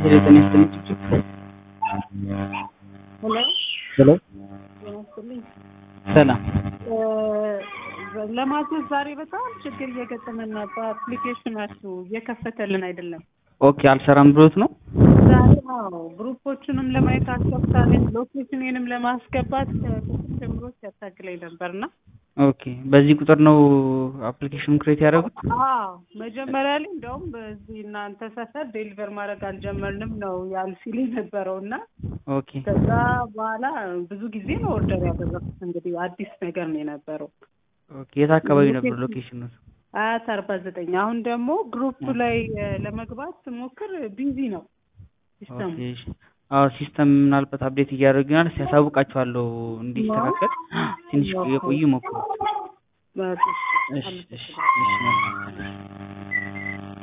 ሄሎ ጤና ይስጥልኝ ጭብጭብ ሄሎ ሄሎ ጤና ይስጥልኝ። ሰላም እ ለማዘዝ ዛሬ በጣም ችግር እየገጠመን ነው። በአፕሊኬሽናችሁ እየከፈተልን አይደለም። ኦኬ አልሰራም ብሎት ነው ዛሬ ነው ግሩፖቹንም ለማየት አስገብታለኝ ሎኬሽኔንም ለማስገባት ከጥቂት ጀምሮ ሲያታግለኝ ነበርና ኦኬ በዚህ ቁጥር ነው አፕሊኬሽን ክሬት ያደረጉት አዎ መጀመሪያ ላይ እንደውም በዚህ እናንተ ሰፈር ዴሊቨር ማድረግ አልጀመርንም ነው ያል ሲል የነበረው እና ኦኬ ከዛ በኋላ ብዙ ጊዜ ነው ኦርደር ያደረኩት። እንግዲህ አዲስ ነገር ነው የነበረው። ኦኬ የት አካባቢ ነበር ሎኬሽኑ አያት አርባ ዘጠኝ አሁን ደግሞ ግሩፕ ላይ እ ለመግባት ስሞክር ቢዚ ነው ሲስተሙ። ኦኬ እሺ። አዎ ሲስተም ምናልባት አፕዴት እያደረጉ ይሆናል ሲያሳውቃቸዋለሁ እንዲስተካከል ትንሽ የቆዩ ሞክሩት በቃ እሺ እሺ እሺ መልካም